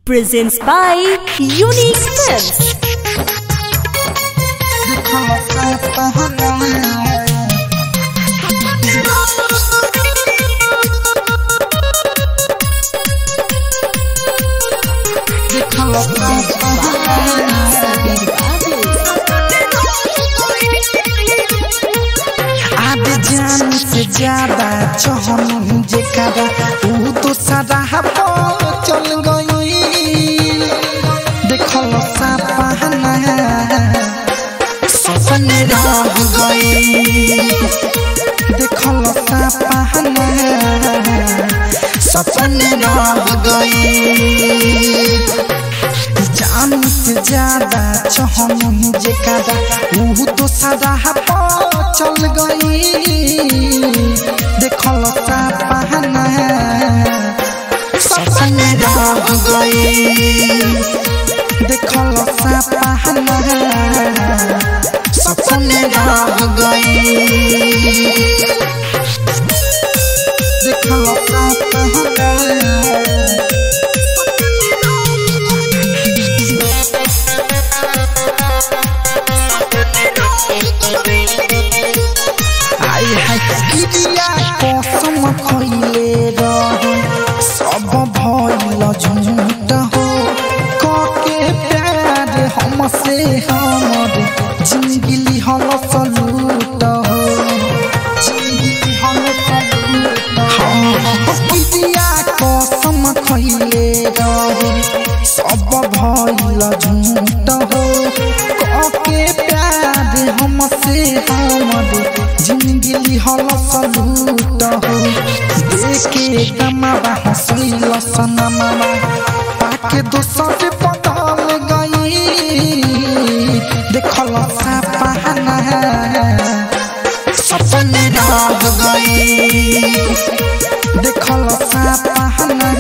presents by Unique Films. आज जान से ज्यादा चहन जेकरा ऊ तो सारा हवा चल गई देखल सपना सपन रह गई देखल सपना सपन रह गई जान से ज्यादा चहन जेकरा ऊ तो सारा हवा चल गई देखल सपना सपन रह गई देखल सपना सपन रह गई देखल सपना आई हाय किरिया कसम खइले रहे सब भइल झूठ हो कके प्यार हमसे हमर जिंदगी लिहल सलूट हो जिंदगी लिहल सलूट हो किरिया कसम खइले रहे सब भइल झूठ हो कके प्यार हमसे हमर जिंदगी लिहल सलूट हो देखे कमावा हंसैल सनमावा पाके दोसर बदल गई देखल सपना सपन रह गई देखल सपना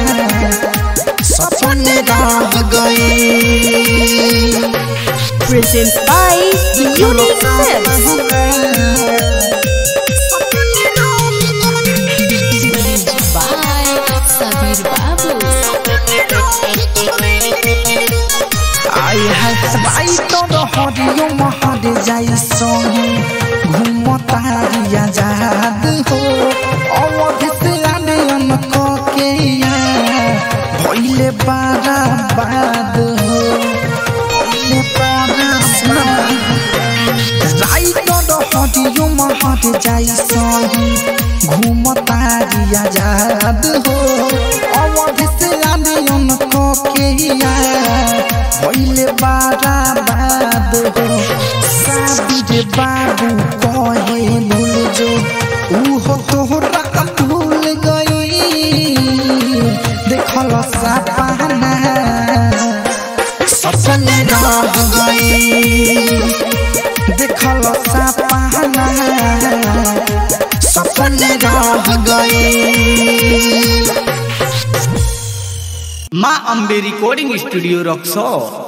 सपन रह गई Presents by Unique Films. by Sabir Babu. आई है बाई तो हरियो महर जाई संगे घूमतारिया जाद हो अवध से आनयन के या भइले बारा बाद हो भइले बारा राई तो हरियो महर जाई संगे घूमतारिया जाद हो अवध से आनयन के या भइले बारा बाद हो साबिर बाबू कहे भूल जो उहो तोहरा भूल गई देखल सपना सपन रह गई देखल सपना सपन रह गई माँ अम्बे रिकॉर्डिंग स्टूडियो रक्सौर